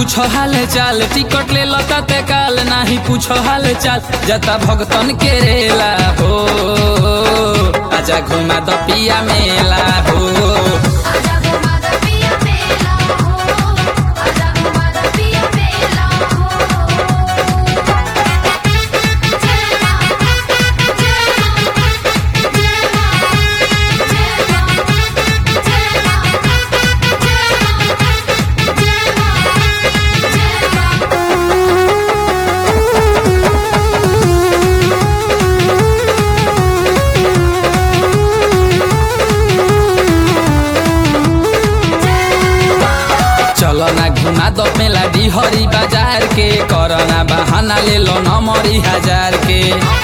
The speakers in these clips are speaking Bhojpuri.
पूछो हाल चाल टिकट ले लता ते काल नाही पूछो हाल चाल जता भगतन के रेला हो आजा घुमा द पिया मेला हो आजा घुमा द पिया मेला हो आजा घुमा द पिया मेला हो जय मां जय मां जय मां जय मां जय मां जय मां जय मां चलो ना घुमा दो मेला डिहरी बाजार के करना बहाना ले लो नमरी हजार के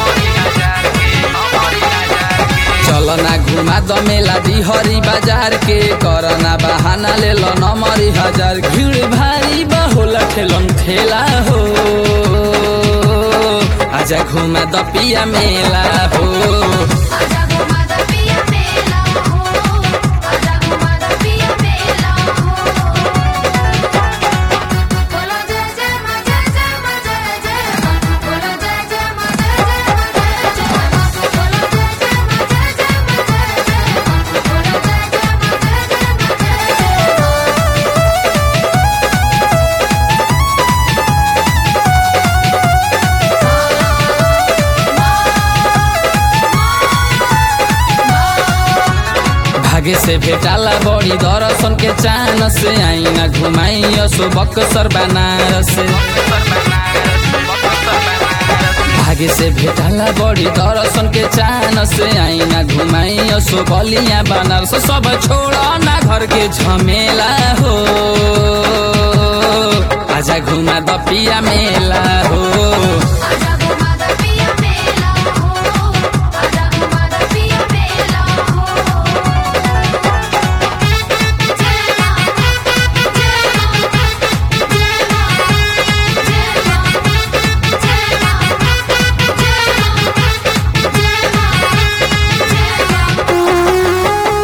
चलो ना घुमा दो मेला डिहरी बाजार के करना बहाना ले लो नमरी हजार भीड़ भारी बहुल ठेलन ठेला हो आजा घुमा दो पिया मेला हो आजा घुमा द पिया मेला हो आजा घुमा द पिया मेला हो बोलो जय जय मां जय जय मां जय जय मां बोलो जय जय मां जय जय मां जय जय मां बोलो जय जय मां जय जय मां जय जय मां बोलो जय जय मां जय जय मां जय जय मां भागे से भेटाला बड़ी दर्शन के चान से आईना घुमाई असो बक्सर बनारस भागे से भेटाला बड़ी दर्शन के चान से आईना घुमाई असो बलिया बनारस सब छोड़ ना घर के झमेला हो आजा घुमा द पिया मेला हो आजा घुमा द पिया मेला हो आजा घुमा द पिया मेला हो जय मां जय मां जय मां जय मां जय मां जय मां जय मां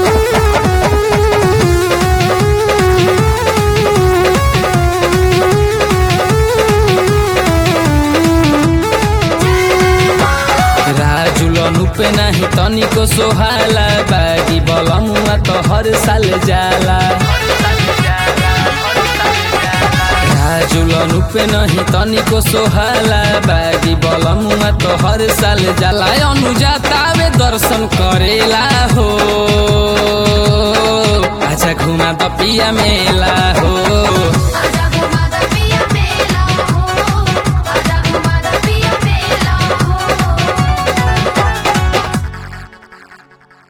राजुलन पे नाही तनिको सोहाला बागी बलमुआ त हर साल जाला राजुलन पे नहीं तनिको सोहाला बागी बलमुआ त हर साल जाला अनुजातावे दर्शन करेला हो आजा घुमा द पिया मेला हो